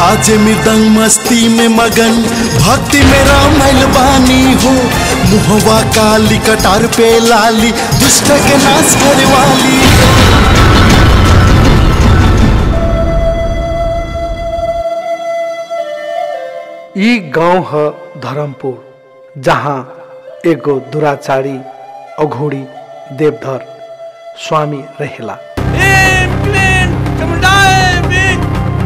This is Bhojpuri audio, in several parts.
बाजे मृदंग मस्ती में मगन भक्ति में रामल बानी हो मुहवा काली कटार पे लाली दुष्ट के नाश करे वाली ई गांव ह धर्मपुर जहाँ एगो दुराचारी अघोड़ी देवधर स्वामी रहेला क्लीन क्लीन चमुंडाए बीच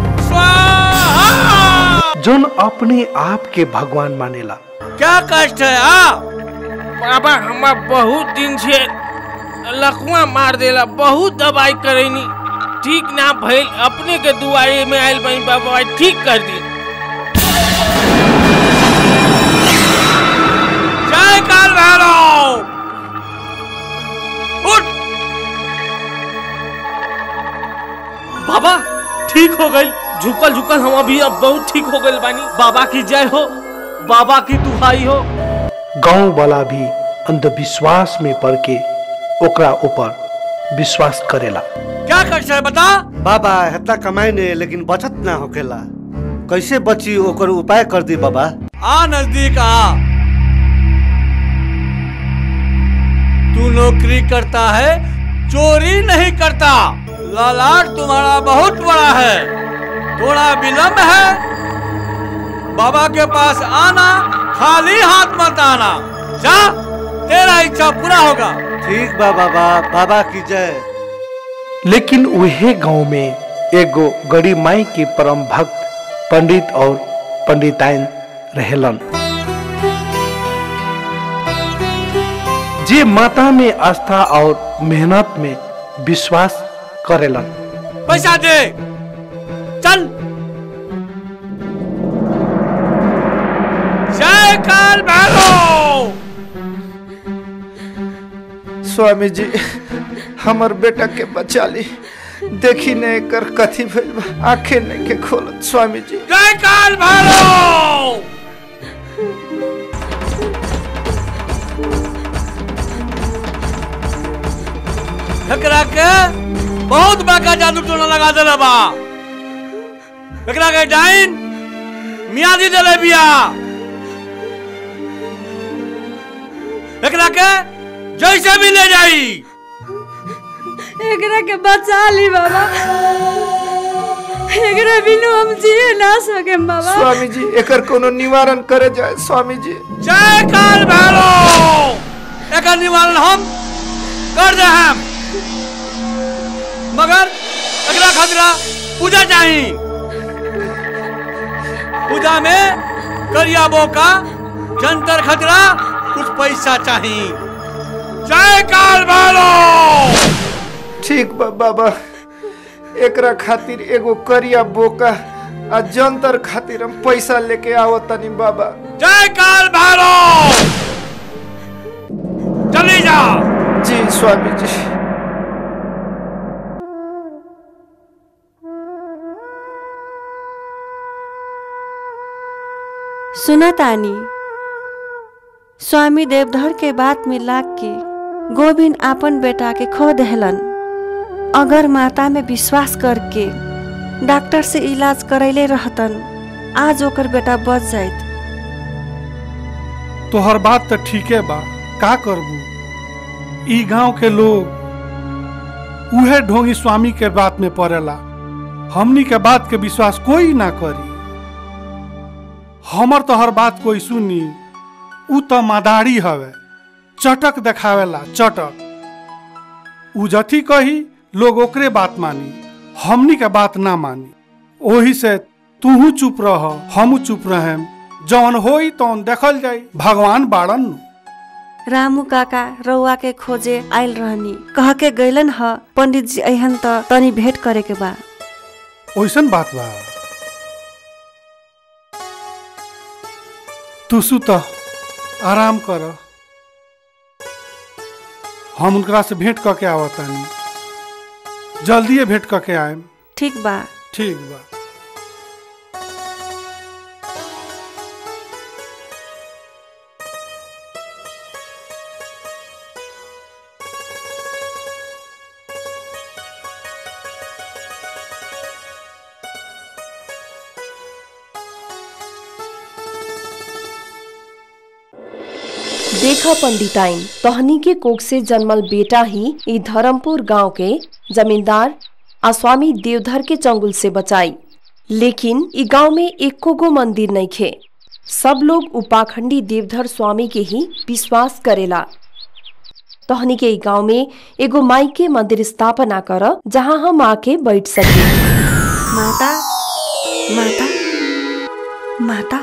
स्वाहा जोन अपने आप के भगवान मानेला क्या कष्ट है आ बाबा हमार बहुत दिन से लकवा मार देला बहुत दवाई करेनी ठीक ना भइल अपने के दुआरे में आइल बनी बाबा ठीक कर दी जय काल भैरव उठ बाबा ठीक हो गई झुकल झुकल हम अभी अब बहुत ठीक हो गए बानी बाबा की जय हो बाबा की दुहाई हो गांव वाला भी अंधविश्वास में पड़ के ओकरा ऊपर विश्वास करेला क्या कष्ट है बता बाबा हेतना कमाई ने लेकिन बचत ना होखेला कैसे बची ओकर उपाय कर दी बाबा आ नजदीक आ तू नौकरी करता है चोरी नहीं करता लालाट तुम्हारा बहुत बड़ा है थोड़ा विलंब है बाबा के पास आना खाली हाथ मत आना जा तेरा इच्छा पूरा होगा ठीक बा बाबा बाबा की जय लेकिन वहे गांव में एगो गड़ी माई के परम भक्त पंडित और पंडिताइन रहेलन जे माता में आस्था और मेहनत में विश्वास करेलन पैसा दे चल जय काल भैरव स्वामी जी हमर बेटा के बचा ली देखी ने कर कथी भइल बा आंखें नहीं के खोलत स्वामी जी जय काल भैरव एकरा के बहुत बड़का जादू टोना लगा देले बा एकरा के डाइन मियादी देले बिया एकरा के जैसे भी ले जाई एकरा के बचा ली बाबा एकरा बिनु हम जिए ना सके बाबा स्वामी जी एकर कोनो निवारण करे जाए स्वामी जी जय काल भैरव एकर निवारण हम कर दे हम मगर एकरा खतरा पूजा चाही पूजा में करिया बोका जंतर खतरा कुछ पैसा चाही जय काल भैरव ठीक बा बाबा एकरा खातिर एगो करिया बोका आ जंतर खातिर हम पैसा लेके आवो तनी बाबा जय काल भैरव चली जा जी स्वामी जी सुना तानी स्वामी देवधर के बात में लाग के गोविंद आपन बेटा के खो दहलन अगर माता में विश्वास करके डॉक्टर से इलाज करैले रहतन आज ओकर बेटा बच जाइत तोहर बात तो ठीके बा का करबू ई गांव के लोग उहे ढोंगी स्वामी के बात में पड़ेला हमनी के बात के विश्वास कोई ना करी हमर तोहर बात कोई सुनी उ तो मदारी हवे चटक देखावेला चटक उ जथी कही लोग ओकरे बात मानी हमनी के बात ना मानी ओही से तूहू चुप रह हमू चुप रहेम जौन होई तौन देखल जाई भगवान बाड़न नु। रामू काका रउआ के खोजे आयल रहनी कह के गैलन ह पंडित जी अहन त तनी भेंट करे के बा ओइसन बात बा तू सुत आराम कर हम उनकरा से भेंट करके आवतानी जल्दिए भेंट करके आएम ठीक बा ठीक बा देखा पंडिताइन तहनी के कोख से जन्मल बेटा ही ई धर्मपुर गांव के जमींदार आ स्वामी देवधर के चंगुल से बचाई लेकिन ई गांव में एको गो मंदिर नहीं खे सब लोग उपाखंडी देवधर स्वामी के ही विश्वास करेला तहनी के ई गांव में एगो माई के मंदिर स्थापना कर जहां हम आके बैठ सके माता माता माता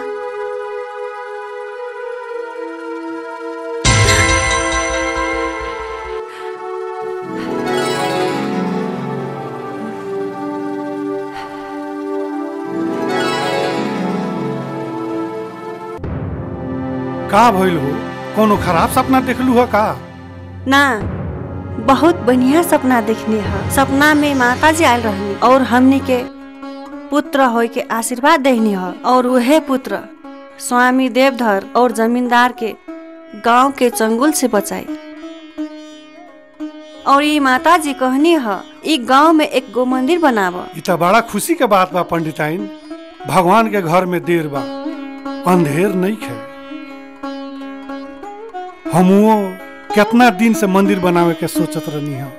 का भइल हो कोनो खराब सपना देखलू हो का ना बहुत बढ़िया सपना देखने ह सपना में माता जी आयल रहनी और हमनी के पुत्र होय के आशीर्वाद देनी ह और वह पुत्र स्वामी देवधर और जमींदार के गांव के चंगुल से बचाई और ये माता जी कहनी ह ई गांव में एक गो मंदिर बनाव ई त बड़ा खुशी के बात बा पंडिताइन भगवान के घर में देर बा अंधेर नहीं खे हमुओ कितना दिन से मंदिर बनावे के सोचत रहनी हम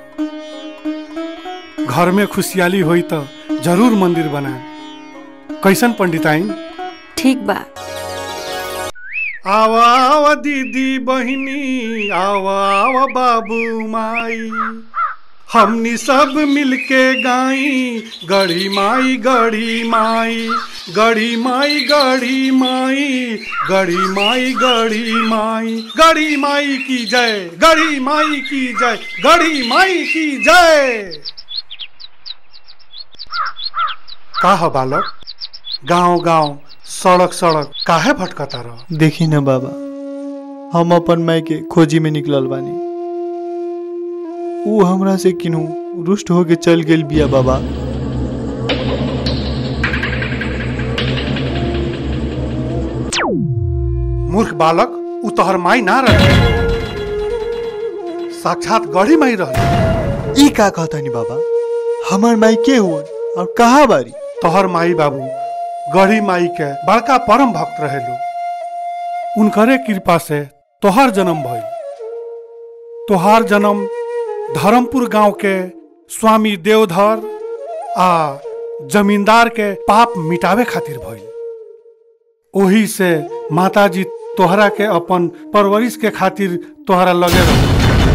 घर में खुशहाली होई तो जरूर मंदिर बनाए कैसन पंडिताइन ठीक बा आवा आवा दीदी बहिनी आवा आवा बाबू माई हमनी सब मिलके गाई गढ़ी माई गढ़ी माई गढ़ी माई गढ़ी माई गढ़ी माई गढ़ी माई गढ़ी माई की जय गढ़ी माई की जय गढ़ी माई की जय का ह बालक गांव गांव सड़क सड़क काहे भटकता रह देखी न बाबा हम अपन माई के खोजी में निकलल बानी ऊ हमरा से किन्हू रुष्ट होके चल गेल बिया बाबा मूर्ख बालक उ तोहर माई ना रहे साक्षात गढ़ी माई रह ई का कहतानी बाबा हमार माई के हुवन और कहाँ बारी तोहर माई बाबू गढ़ी माई के बड़का परम भक्त रहेलो उनकरे कृपा से तोहर जन्म भइल तोहार जन्म धर्मपुर गांव के स्वामी देवधर आ जमींदार के पाप मिटावे खातिर भइल ओही से माताजी तोहरा के अपन परवरिश के खातिर तोहरा लगे रह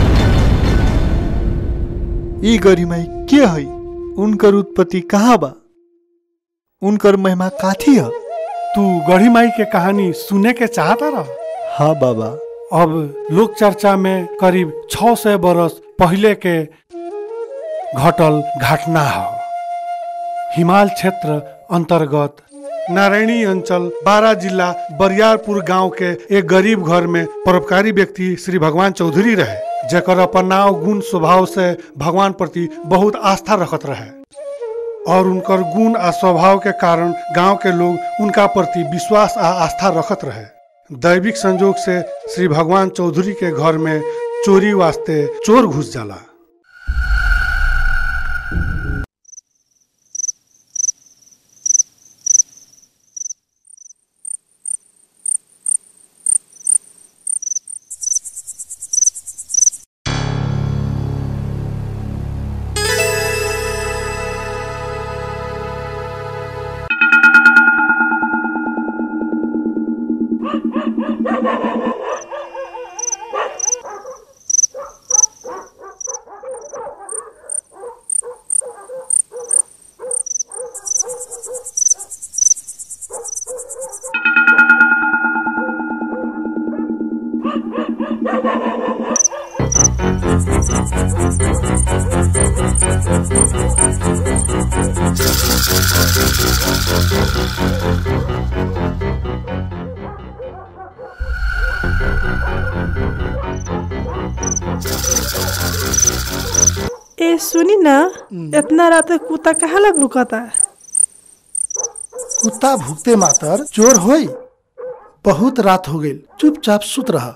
ई गरी माई के हई उनकर उत्पत्ति कहाँ बा उनकर महिमा काथी है तू गढ़ी माई के कहानी सुने के चाहता रह हाँ बाबा अब लोक चर्चा में करीब 600 बरस पहले के घटल घटना है हिमाल क्षेत्र अंतर्गत नारायणी अंचल बारा जिला बरियारपुर गांव के एक गरीब घर में परोपकारी व्यक्ति श्री भगवान चौधरी रहे जेकर अपन नाव गुण स्वभाव से भगवान प्रति बहुत आस्था रखत रहे और उनकर गुण आ स्वभाव के कारण गांव के लोग उनका प्रति विश्वास आ आस्था रखत रहे दैविक संजोग से श्री भगवान चौधरी के घर में चोरी वास्ते चोर घुस जाला ए सुनी ना इतना रात के कुत्ता कहाँ ला भूकता कुत्ता भूखते मातर चोर होई बहुत रात हो गई चुपचाप सुत रहा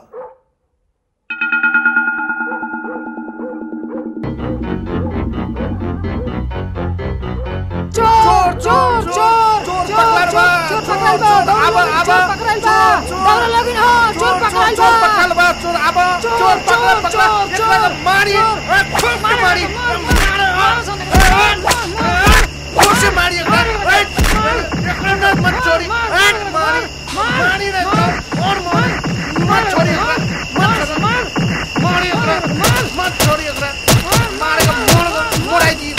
चोर चोर चोर चोर पकड़ल बा चोर पकड़ल बा अब अब चोर पकड़ल बा दौड़ लगिन हो चोर पकड़ल बा चोर पकड़ल बा चोर अब चोर पकड़ पकड़ एकरा के मारी ए, खूब के मारी खूब से मारी एकरा ए, एकरा ना मत छोड़ी ए, मारी मारी रे और मारी मत छोड़ी एकरा मत छोड़ी मारी एकरा मत छोड़ी एकरा मारे का मोड़ मोड़ाई दी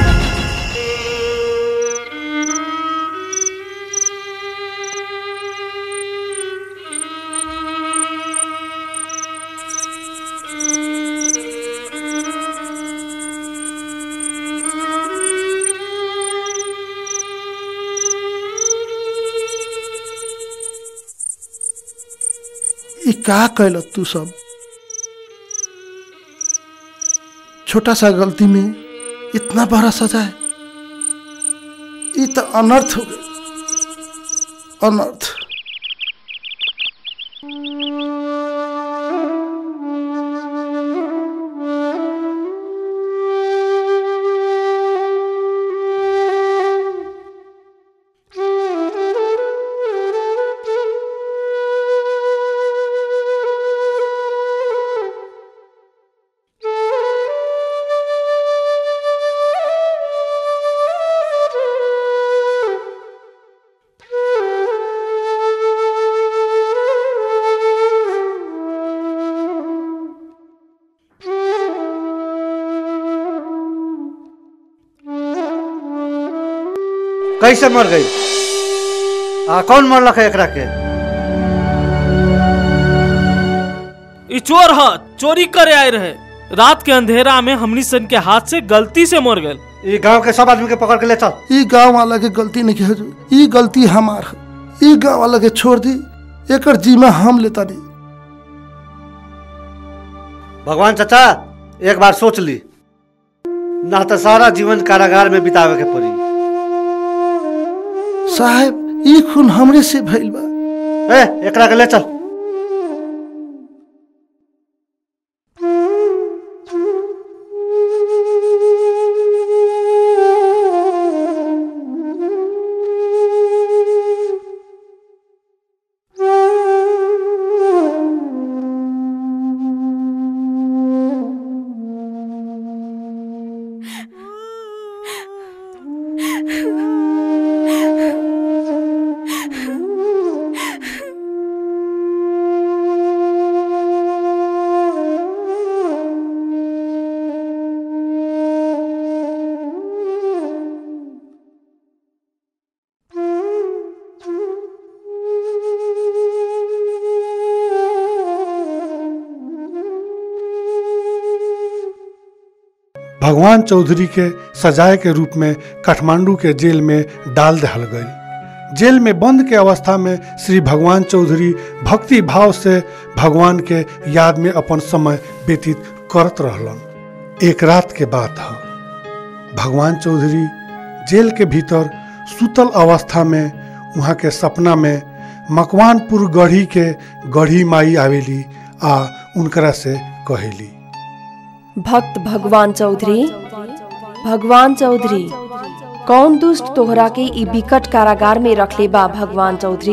ई का कैल तू सब छोटा सा गलती में इतना बड़ा सजा है ये तो अनर्थ हो गई अनर्थ कैसे मर गई आ कौन मरलक है एकरा के ई चोर ह चोरी करे आए रहे रात के अंधेरा में हमनी सन के हाथ से गलती से मर गए ये गांव के सब आदमी के पकड़ के ले चल ई गांव वाला के गलती नहीं है ई गलती हमार है ई गांव वाला के छोड़ दी एकर जिम्मा हम लेता नहीं भगवान चाचा एक बार सोच ली ना तो सारा जीवन कारागार में बितावे के पड़ी साहब ई खून हमरे से भइल बा ए एकरा के ले चल भगवान चौधरी के सजाए के रूप में काठमांडू के जेल में डाल दहल गई जेल में बंद के अवस्था में श्री भगवान चौधरी भक्ति भाव से भगवान के याद में अपन समय व्यतीत करत रहलन एक रात के बात है भगवान चौधरी जेल के भीतर सुतल अवस्था में वहाँ के सपना में मकवानपुर गढ़ी के गढ़ी माई आवेली आ उनकरा से कहेली भक्त भगवान चौधरी भगवान चौधरी कौन दुष्ट तोहरा के ई विकट कारागार में रखले बा भगवान चौधरी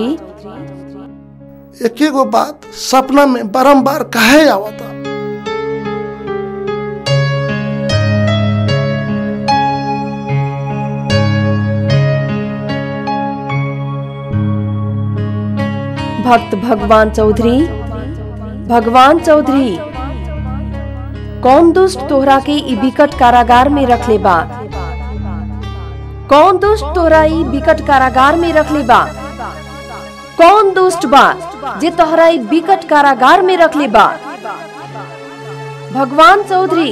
एक गो बात सपना में बारंबार काहे आवता भक्त भगवान चौधरी भगवान चौधरी कौन दुष्ट तोहरा के ई विकट कारागार में रखले बा कौन दुष्ट तोहरा ई विकट कारागार में रखले बा कौन दुष्ट बा जे तोहरा ई विकट कारागार में रखले बा भगवान चौधरी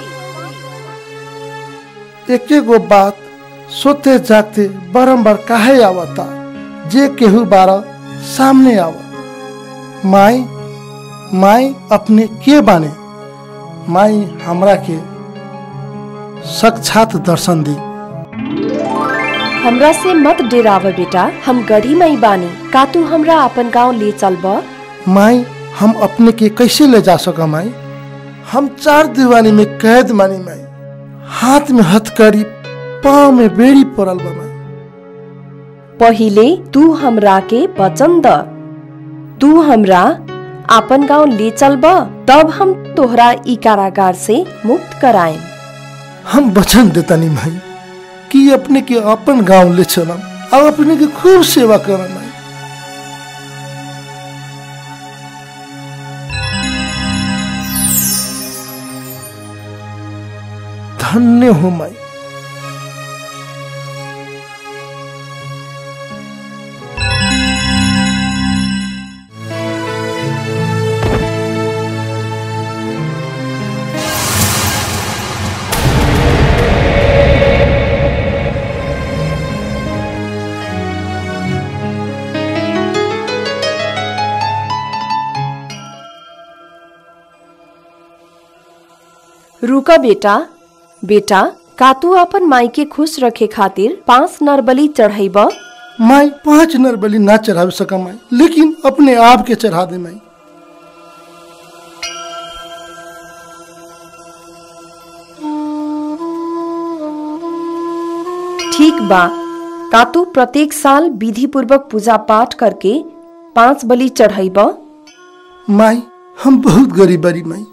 एक गो बात सोते जागते बारंबार काहे आवता जे केहू बारा सामने आवा माई माई अपने के बाने माई हमरा के साक्षात दर्शन दी हमरा से मत डेराव बेटा हम गढ़ी मई बानी का तू हमरा अपन गांव ले चलब माई हम अपने के कैसे ले जा सका माई हम चार दीवानी में कैद मानी माई हाथ में हथकड़ी पाँव में बेड़ी पड़ल बा माई पहिले तू हमरा के वचन द तू हमरा आपन गांव ले चलब तब हम तोहरा ई कारागार से मुक्त कराएम हम वचन देतानी माई कि अपने के अपन गांव ले चलम और अपने के खूब सेवा करम माई धन्य हो माई रुका बेटा बेटा का तू अपन माई के खुश रखे खातिर पांच नरबली चढ़ाइब माई पांच नर बलि ना चढ़ा सका माई लेकिन अपने आप के चढ़ा दे माई ठीक बा का तू प्रत्येक साल विधि पूर्वक पूजा पाठ करके पांच बलि चढ़ाइब माई हम बहुत गरीब बारी माई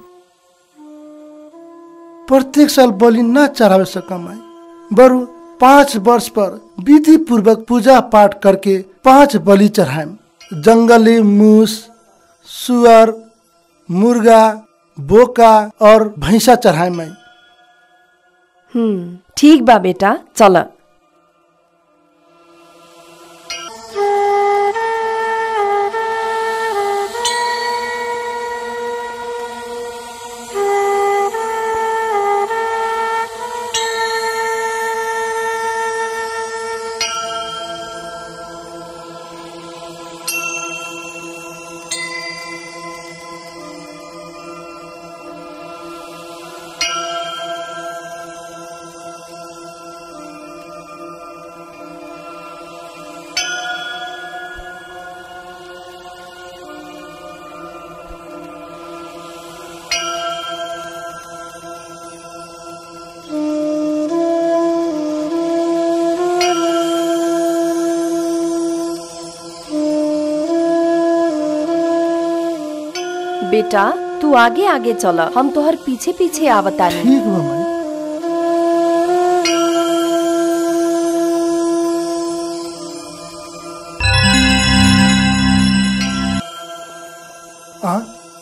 प्रत्येक साल बलि ना चढ़ावे सका माई बरु पाँच वर्ष पर विधि पूर्वक पूजा पाठ करके पांच बलि चढ़ाएम जंगली मूस सुअर मुर्गा बोका और भैंसा चढ़ाए माई हम्म ठीक बा बेटा चल बेटा तू आगे आगे चल हम तोहर पीछे पीछे आवतानी ठीक बा माई आ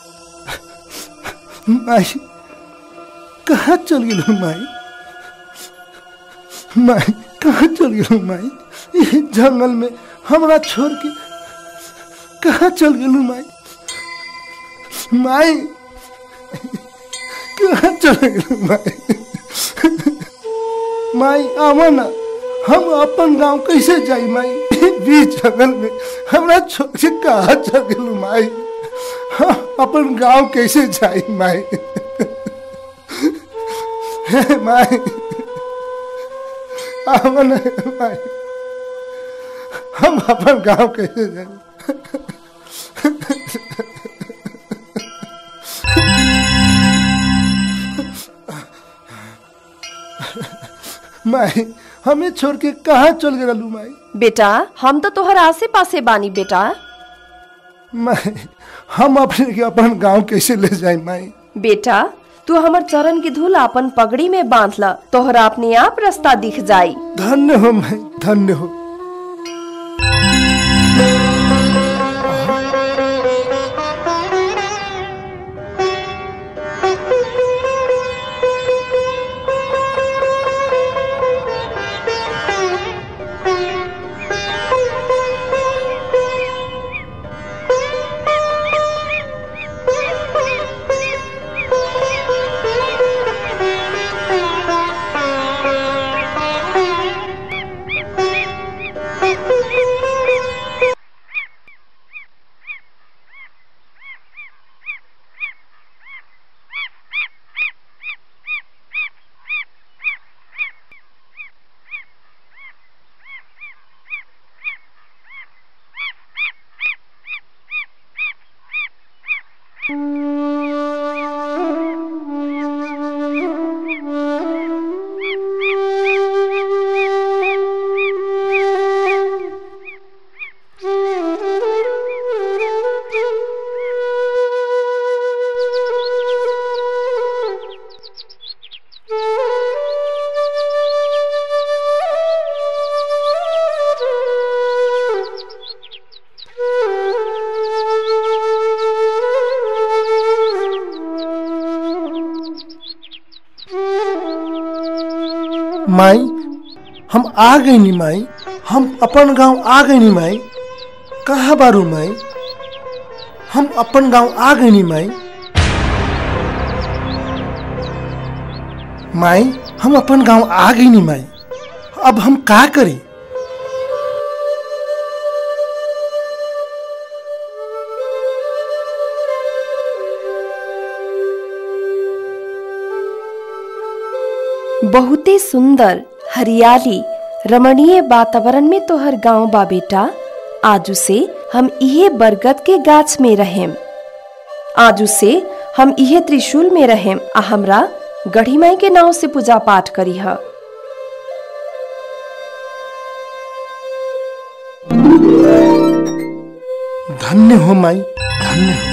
माई कहाँ चल गेलू माई माई कहाँ चल गेलू माई ये जंगल में हमरा छोड़ के कहाँ चल गेलू माई माई कहाँ चल गेलू माई माई आवा ना हम अपन गांव कैसे जाई माई बीच जंगल में हमरा छोड़ के कहाँ चल गेलू माई हम अपन गांव कैसे जाई माई हे माई आवा ना माई हम अपन गांव कैसे जाई माई हमें छोड़ के कहाँ चल गए लू माई बेटा हम तो तोहर आसे पासे बानी बेटा माई हम अपने के अपन गांव कैसे ले जाए माई बेटा तू हमर चरण की धूल अपन पगड़ी में बांध ल तोहरा अपने आप रास्ता दिख जाई धन्य हो माई धन्य हो माई हम आ गई नी माई हम अपन गांव आ गई नी माई कहाँ बारू माई हम अपन गांव आ गई नी माई माई हम अपन गांव आ गई नी माई अब हम का करी बहुते सुंदर हरियाली रमणीय वातावरण में तोहर गांव बा बेटा आजू से हम इहे बरगद के गाछ में रहेम आजू से हम इहे त्रिशूल में रहेम आ हमरा गढ़ी माई के नाव से पूजा पाठ करी ह धन्य हो माई धन्य हो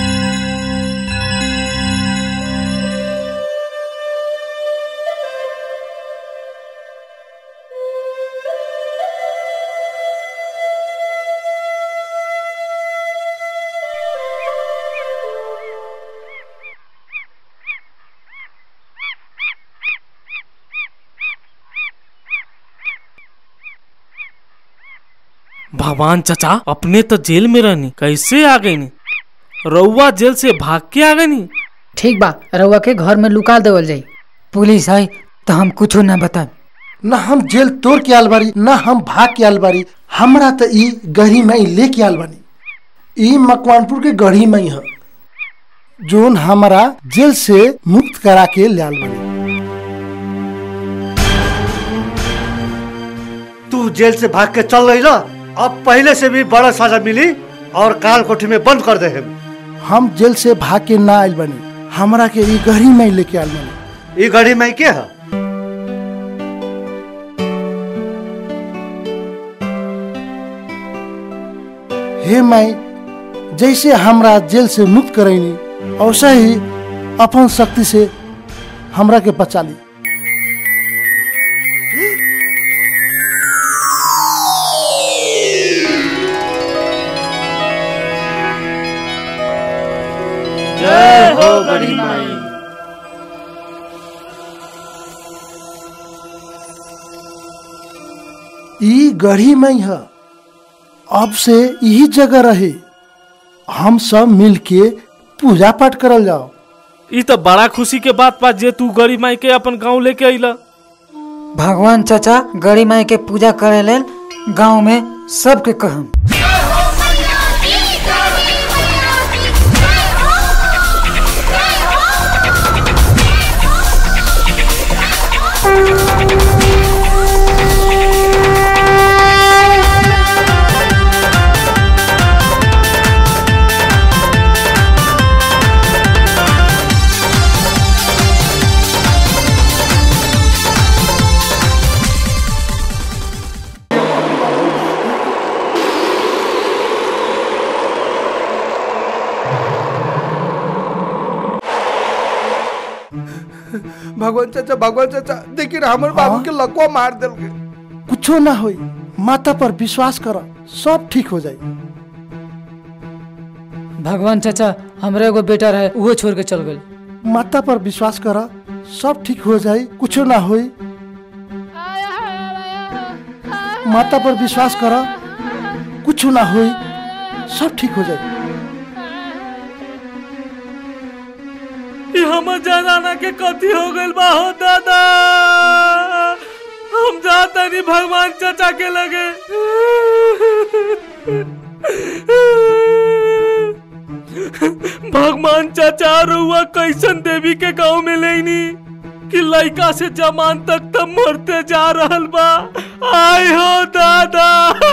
भगवान चचा अपने तो जेल में रहनी कैसे आ गई नी रउआ जेल से भाग के आ गई नी ठीक बा रउआ के घर में लुका देवल जाई पुलिस आई तो हम कुछो ना बताए न हम जेल तोड़ के आल बारी न हम भाग के आल बारी हमरा तो ई गढ़ी मई लेके आल बानी ई मकवानपुर के गढ़ी मई है जोन हमारा जेल से मुक्त करा के ले आल बानी तू जेल से भाग के चल रही ना अब पहले से भी बड़ा सजा मिली और काल कोठी में बंद कर दे हम हम जेल से भाग के ना आयल बानी हमरा के ई गढ़ी मई लेके आल बानी ई गाड़ी में के है हे माई जैसे हमरा जेल से मुक्त करैनी वैसे ही अपन शक्ति से हमरा के बचा ली जय हो गढ़ी माई ई गढ़ी मई है अब से यही जगह रहे हम सब मिल के पूजा पाठ करल जाओ ई तो बड़ा खुशी के बात बा जे तू गरीब माई के अपन गांव लेके अइला भगवान चाचा गड़ी माई के पूजा करे लेल गांव में सबके कहम भगवान चाचा भगवान चाचा देखिए ना हमारे बाबू के लकवा मार दिल के कुछो ना होई माता पर विश्वास कर सब ठीक हो जाई भगवान चाचा हमरे एगो बेटा रहे उहो छोड़ के चल गए माता पर विश्वास कर सब ठीक हो जाई कुछो ना होई माता पर विश्वास कर कुछो ना होई सब ठीक हो जाई ई हमर जनाना के कथी हो गइल बा हो दादा हम जाता नहीं भगवान चाचा के लगे भगवान चाचा रुआ कैसन देवी के गांव में लेनी कि लड़का से जमान तक तब मरते जा रहल बा आय हो दादा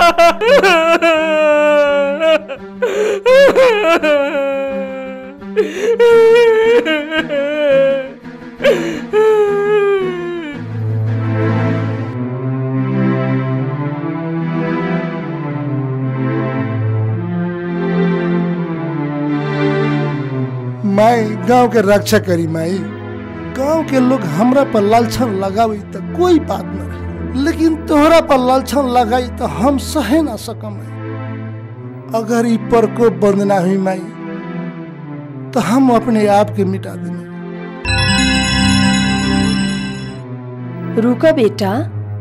माई गांव के रक्षा करी माई गांव के लोग हमरा पर लालछन लगावी तो कोई बात न रही लेकिन तोहरा पर लालछन लगाई तो हम सहे ना सकम अगर ई प्रकोप बंद ना हुई माई तो हम अपने आप के मिटा देंगे रुका बेटा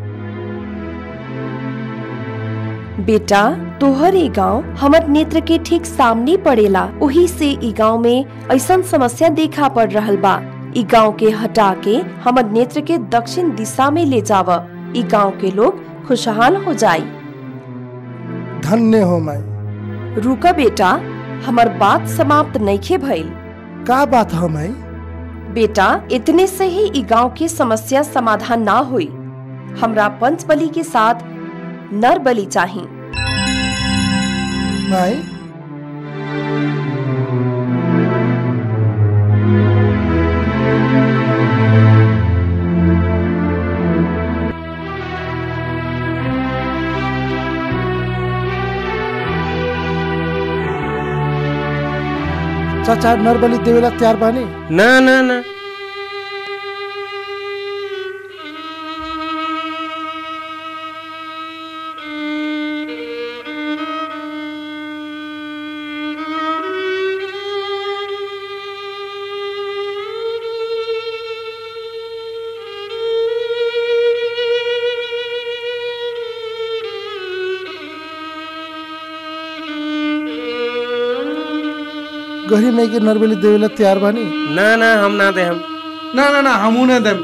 बेटा तोहर ई गांव हमर नेत्र के ठीक सामने पड़ेला वही से ई गांव में ऐसन समस्या देखा पड़ रहल बा ई गांव के हटा के हमर नेत्र के दक्षिण दिशा में ले जाव ई गांव के लोग खुशहाल हो जाई धन्य हो माई रुका बेटा हमर बात समाप्त नइखे भइल का बात हो माई बेटा इतने से ही ई गांव की समस्या समाधान ना हुई हमरा पंच बलि के साथ नर बलि चाहिए माई चाचा नरबली देवेला तैयार बानी ना ना ना गहरी माई के नरबली देवेला तैयार बानी ना ना हम ना दे हम ना ना ना हमू ना देम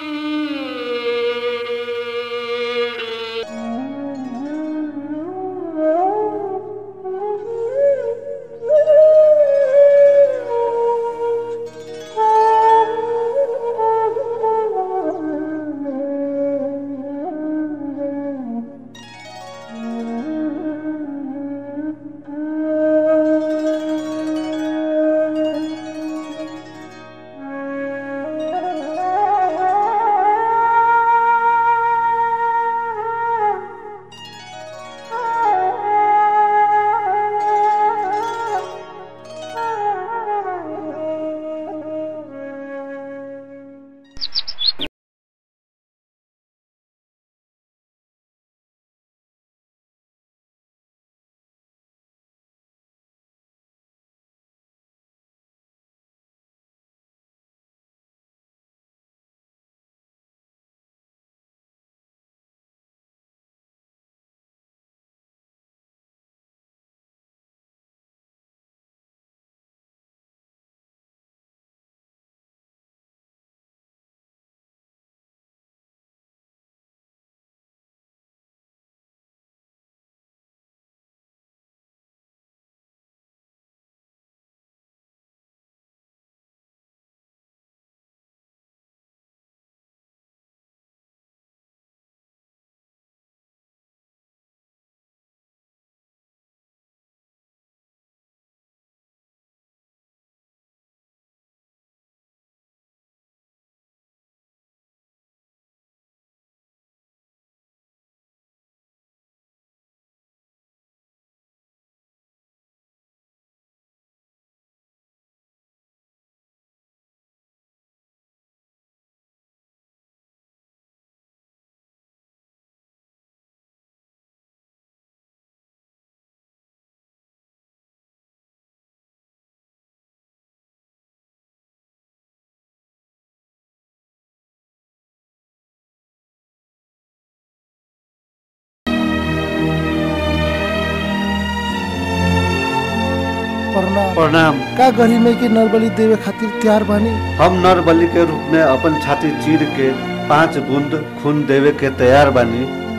प्रणाम प्रणाम का गहरी माई के नरबली देवे खातिर तैयार बानी हम नर बलि के रूप में अपन छाती चीर के पांच बूंद खून देवे के तैयार बानी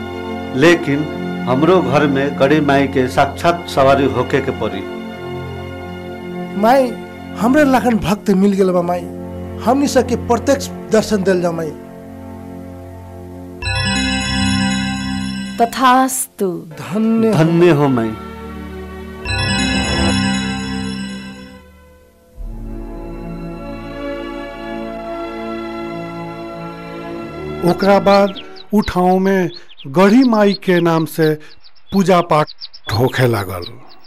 लेकिन हमरो घर में कड़ी माई के साक्षात सवारी होके के पड़ी माई हमरे लाखन भक्त मिल गेल बा माई हमनी सबके प्रत्यक्ष दर्शन दिल जा माई तथास्तु धन्य धन्य हो माई ओकरा बाद उ ठाउँ में गढ़ी माई के नाम से पूजा पाठ होखे लागल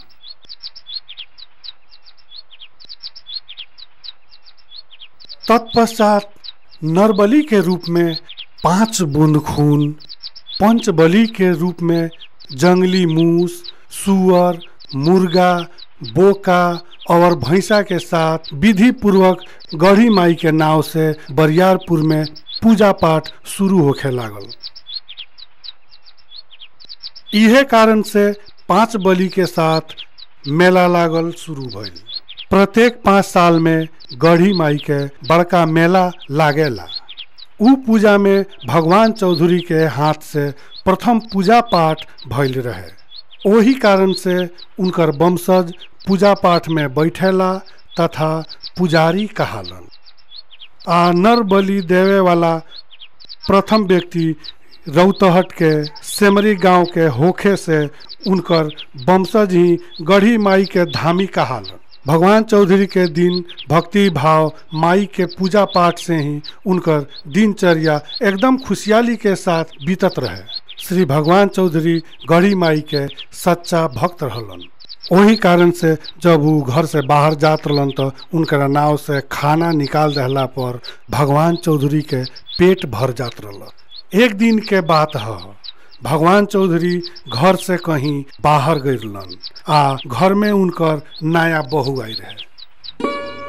तत्पश्चात नरबली के रूप में पांच बूंद खून पंचबली के रूप में जंगली मूस सुअर मुर्गा बोका और भैंसा के साथ विधि पूर्वक गढ़ी माई के नाव से बरियारपुर में पूजा पाठ शुरू होखे लागल इहे कारण से पांच बलि के साथ मेला लागल शुरू भइल प्रत्येक पाँच साल में गढ़ी माई के बड़का मेला लागेला उ पूजा में भगवान चौधरी के हाथ से प्रथम पूजा पाठ भइल रहे ओही कारण से उनकर वंशज पूजा पाठ में बैठेला तथा पुजारी कहालन आ नर बलि देवे वाला प्रथम व्यक्ति रौतहट के सेमरी गांव के होखे से उनकर वंशज ही गढ़ी माई के धामी कहालन भगवान चौधरी के दिन भक्ति भाव माई के पूजा पाठ से ही उनकर दिनचर्या एकदम खुशहाली के साथ बीतत रहे श्री भगवान चौधरी गढ़ी माई के सच्चा भक्त रहलन वही कारण से जब वो घर से बाहर जात रहलन तो उनकर नाव से खाना निकाल रहला पर भगवान चौधरी के पेट भर जात रहल एक दिन के बात है भगवान चौधरी घर से कहीं बाहर गईलन आ घर में उनकर नया बहू आई रहे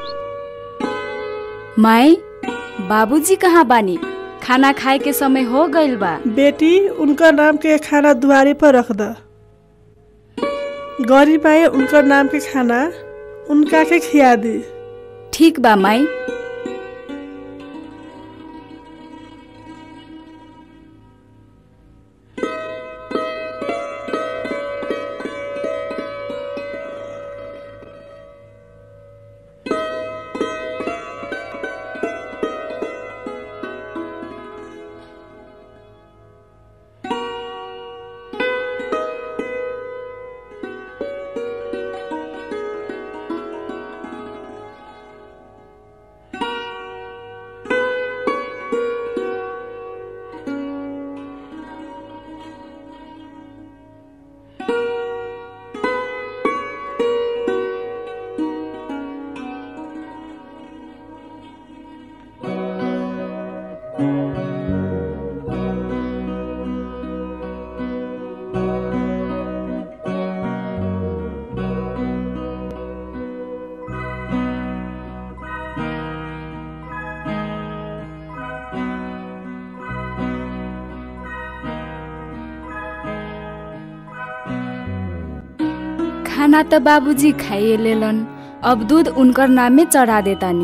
माई बाबूजी कहाँ बानी खाना खाए के समय हो गइल बा बेटी उनका नाम के खाना दुआरे पर रख द गौरी माई उनकर नाम के खाना उनका के खिया दी ठीक बा माई खाना त बाबूजी खाइए लेलन अब दूध उनकर नामे चढ़ा देतानी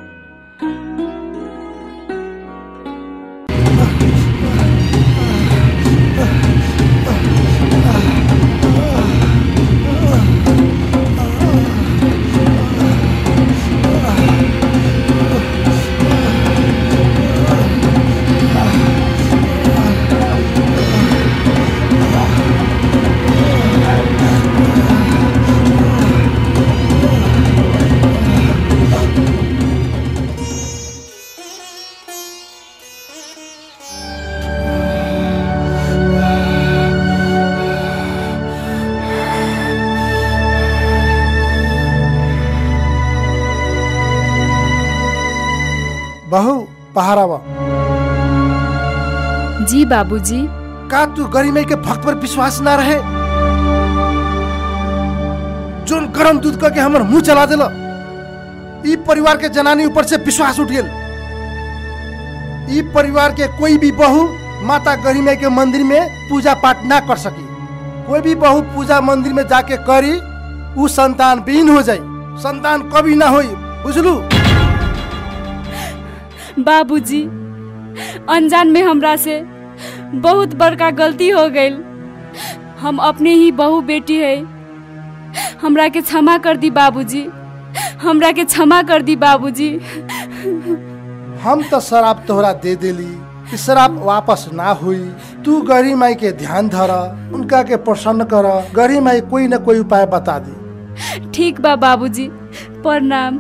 बहू पहारावा जी बाबूजी का तू गरिमाई के भक्त पर विश्वास ना रहे जोन गरम दूध करके हमर मुंह चला दिल ई परिवार के जनानी ऊपर से विश्वास उठ गेल ई परिवार के कोई भी बहू माता गरिमाई के मंदिर में पूजा पाठ ना कर सकी कोई भी बहू पूजा मंदिर में जाके करी उ संतान विहीन हो जाई संतान कभी ना होई बुझलू बाबूजी अनजान में हमरा से बहुत बड़का गलती हो गई हम अपने ही बहू बेटी है हमरा के क्षमा कर दी बाबूजी हमरा के क्षमा कर दी बाबूजी हम तो शराब तोहरा दे देली कि शराब वापस ना हुई तू गरी माई के ध्यान धर उनका के प्रसन्न कर गरी माई कोई न कोई उपाय बता दी ठीक बा बाबूजी प्रणाम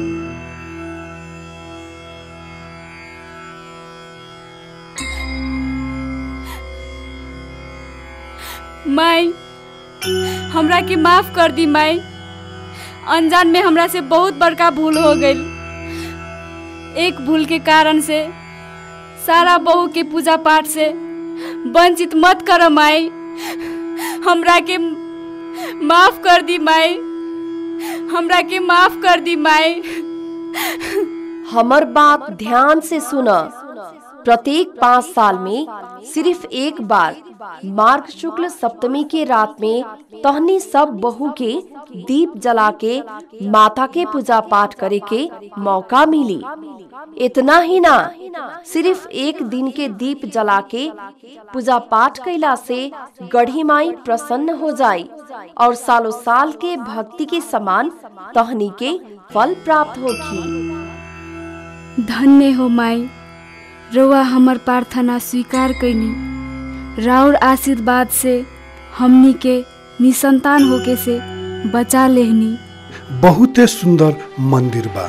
माई हमरा के माफ कर दी माई अनजान में हमरा से बहुत बड़का भूल हो गई एक भूल के कारण से सारा बहू के पूजा पाठ से वंचित मत कर माई हमरा के माफ कर दी माई हमरा के माफ कर दी माई हमर बात ध्यान से सुन प्रत्येक पाँच साल में सिर्फ एक बार मार्ग शुक्ल सप्तमी के रात में तहनी सब बहू के दीप जला के माता के पूजा पाठ करे के मौका मिली इतना ही ना सिर्फ एक दिन के दीप जला के पूजा पाठ कैला से गढ़ी माई प्रसन्न हो जाई और सालों साल के भक्ति के समान तहनी के फल प्राप्त होगी धन्य हो माई रउआ हमर प्रार्थना स्वीकार कैनी राउर आशीर्वाद से हमनी के निसंतान होके से बचा लेहनी बहुते सुंदर मंदिर बा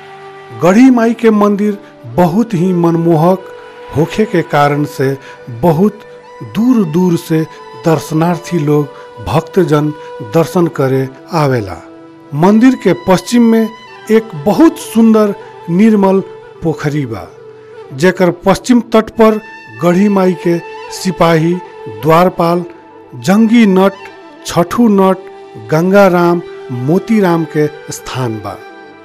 गढ़ी माई के मंदिर बहुत ही मनमोहक होखे के कारण से बहुत दूर दूर से दर्शनार्थी लोग भक्तजन दर्शन करे आवेला मंदिर के पश्चिम में एक बहुत सुंदर निर्मल पोखरी बा जेकर पश्चिम तट पर गढ़ी माई के सिपाही द्वारपाल जंगी नट छठू नट गंगाराम मोतीराम के स्थान बा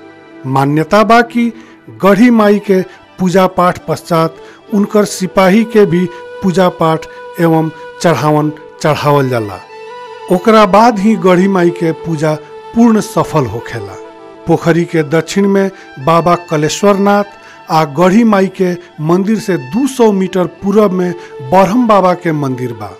मान्यता बा कि गढ़ी माई के पूजा पाठ पश्चात उनकर सिपाही के भी पूजा पाठ एवं चढ़ावन चढ़ावल जाला ओकरा बाद ही गढ़ी माई के पूजा पूर्ण सफल होखेला पोखरी के दक्षिण में बाबा कलेश्वर नाथ आ गढ़ी माई के मंदिर से 200 मीटर पूरब में बरहम बाबा के मंदिर बा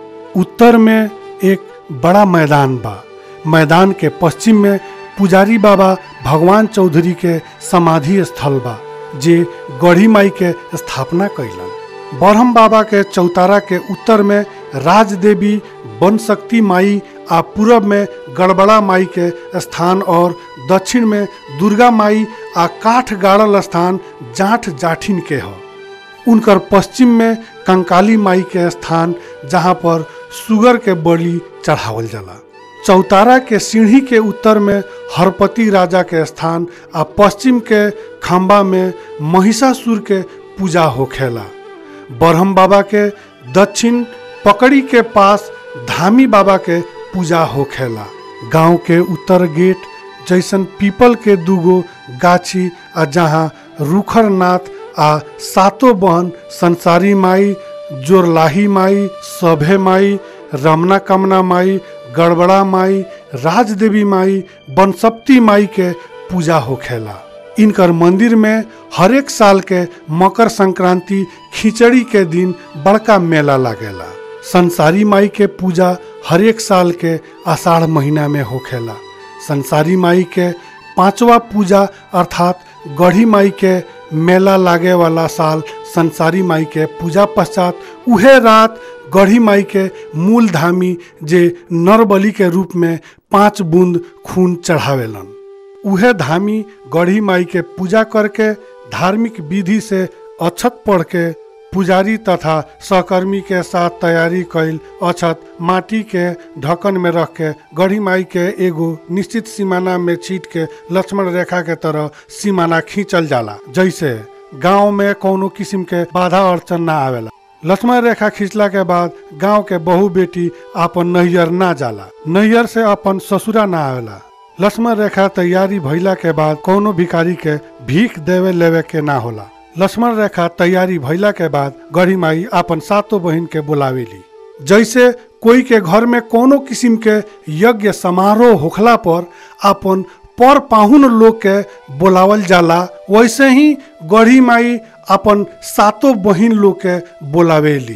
उत्तर में एक बड़ा मैदान बा मैदान के पश्चिम में पुजारी बाबा भगवान चौधरी के समाधि स्थल बा जे गढ़ी माई के स्थापना कैलन बरहम बाबा के चौतारा के उत्तर में राजदेवी वन शक्ति माई आ पूरब में गड़बड़ा माई के स्थान और दक्षिण में दुर्गा माई आ काठ गाड़ल स्थान जाठ जाठिन के ह उनकर पश्चिम में कंकाली माई के स्थान जहाँ पर सुगर के बलि चढ़ावल जाला चौतारा के सीढ़ी के उत्तर में हरपति राजा के स्थान आ पश्चिम के खम्बा में महिषासुर के पूजा होखेला बरहम बाबा के दक्षिण पकड़ी के पास धामी बाबा के पूजा होखेला गांव के उत्तर गेट जैसन पीपल के दूगो गाछी आ जहाँ रूखर नाथ आ सातो बहन संसारी माई जोरलाही माई सभे माई रमना कमना माई गड़बड़ा माई राजदेवी माई बनसप्ती माई के पूजा होखेला इनकर मंदिर में हरेक साल के मकर संक्रांति खिचड़ी के दिन बड़का मेला लागेला संसारी माई के पूजा हरेक साल के आषाढ़ महीना में होखेला संसारी माई के पांचवा पूजा अर्थात गढ़ी माई के मेला लागे वाला साल संसारी माई के पूजा पश्चात उहे रात गढ़ी माई के मूल धामी जे नरबली के रूप में पांच बूंद खून चढ़ावेलन उहे धामी गढ़ी माई के पूजा करके धार्मिक विधि से अक्षत पढ़ के पुजारी तथा सहकर्मी के साथ तैयारी कैल अक्षत माटी के ढक्कन में रख के गढ़ी माई के एगो निश्चित सीमाना में छीट के लक्ष्मण रेखा के तरह सीमाना खींचल जाला जैसे गांव में कोनो किस्म के बाधा अड़चन ना आवेला लक्ष्मण रेखा खींचला के बाद गांव के बहु बेटी अपन नैयर ना जाला नैयर से अपन ससुरा ना आवेला लक्ष्मण रेखा तैयारी भइला के बाद कोनो भिखारी के भीख देवे लेवे के ना होला लक्ष्मण रेखा तैयारी भइला के बाद गढ़ी माई अपन सातों बहन के बुलावेली जैसे कोई के घर में कोनो किस्म के यज्ञ समारोह होखला पर अपन पर पाहुन लोग के बोलावल जाला वैसे ही गढ़ी माई अपन सातों बहन लोग के बोलावेली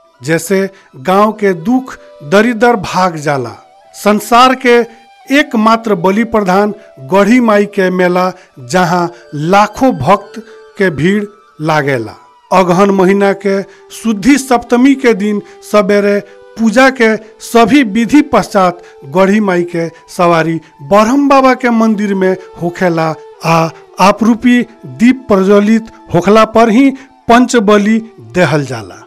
जैसे गांव के दुख दरिदर भाग जाला संसार के एकमात्र बलि प्रधान गढ़ी माई के मेला जहाँ लाखों भक्त के भीड़ लागेला अगहन महीना के शुद्धि सप्तमी के दिन सवेरे पूजा के सभी विधि पश्चात गढ़ी माई के सवारी बरहम बाबा के मंदिर में होखेला आ आपरूपी दीप प्रज्वलित होखला पर ही पंच बलि देहल जाला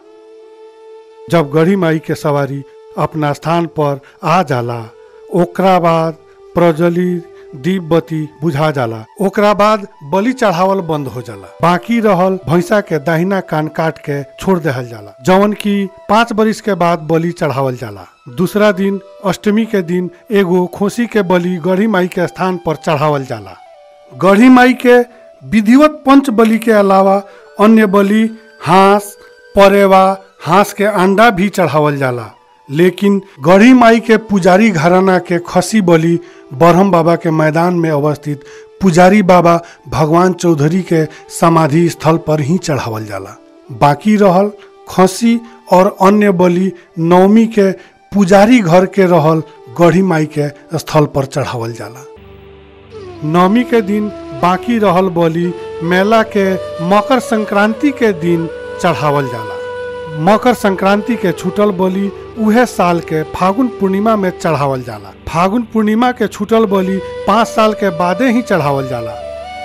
जब गढ़ी माई के सवारी अपना स्थान पर आ जाला ओकरा बाद प्रज्वलित दीप बत्ती बुझा जाला ओकरा बाद बलि चढ़ावल बंद हो जाला बाकी रहल भैंसा के दाहिना कान काट के छोड़ देहल जाला जवन की पाँच बरिस के बाद बलि चढ़ावल जाला दूसरा दिन अष्टमी के दिन एगो खोसी के बलि गढ़ी माई के स्थान पर चढ़ावल जाला गढ़ी माई के विधिवत पंच बलि के अलावा अन्य बलि हांस परेवा हांस के अंडा भी चढ़ावल जाला लेकिन गढ़ी माई के पुजारी घराना के खसी बलि बरहम बाबा के मैदान में अवस्थित पुजारी बाबा भगवान चौधरी के समाधि स्थल पर ही चढ़ावल जाला बाकी रहल खसी और अन्य बलि नवमी के पुजारी घर के रहल गढ़ी माई के स्थल पर चढ़ावल जाला नवमी के दिन बाकी रहल बलि मेला के मकर संक्रांति के दिन चढ़ावल जाला मकर संक्रांति के छूटल बलि उहे साल के फागुन पूर्णिमा में चढ़ावल जाला फागुन पूर्णिमा के छूटल बलि पाँच साल के बादे ही चढ़ावल जाला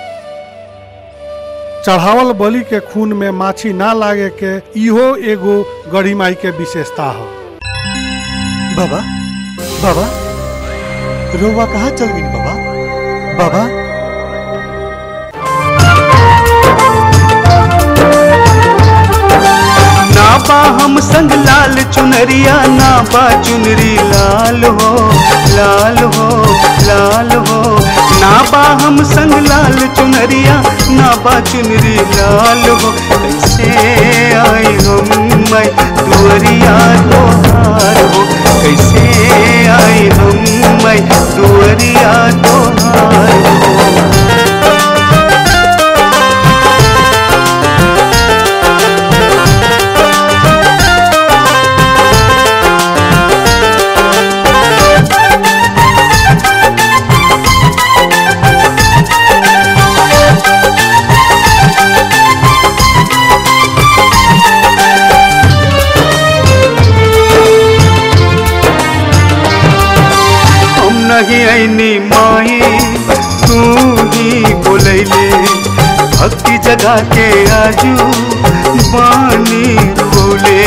चढ़ावल बलि के खून में माछी ना लागे के इहो एगो गढ़ी माई के विशेषता हो बाबा बाबा रोवा कहाँ चल गई बाबा बाबा ना बा हम संग लाल चुनरिया ना बा चुनरी लाल हो लाल हो लाल हो ना बा हम संग लाल चुनरिया ना बा चुनरी लाल हो कैसे आई हम मैं दुअरिया तोहार हो कैसे आई हम मैं दुअरिया तोहार हो हम नहीं ऐनी माई तू ही बोलैले भक्ति जगा के आजू बानी बोले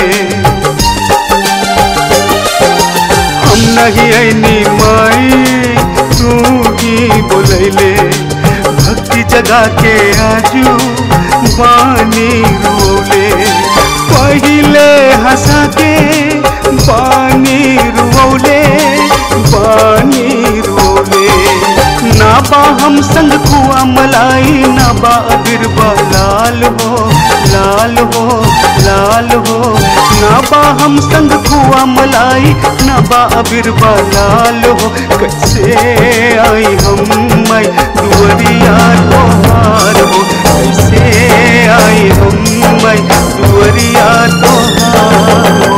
हम नहीं ऐनी माई तू ही बोलैले भक्ति जगा के आजू बानी रोले पहिले हंसा के बानी रोले बानी रोले ना बा हम संग कुआ मलाई ना बा बिरबा लाल हो लाल हो लाल हो ना बा हम संग कुआ मलाई ना बा बिरबा लाल हो कैसे आई हम मैं दुअरिया तोहार हो कैसे आई हम मैं दुअरिया तोहार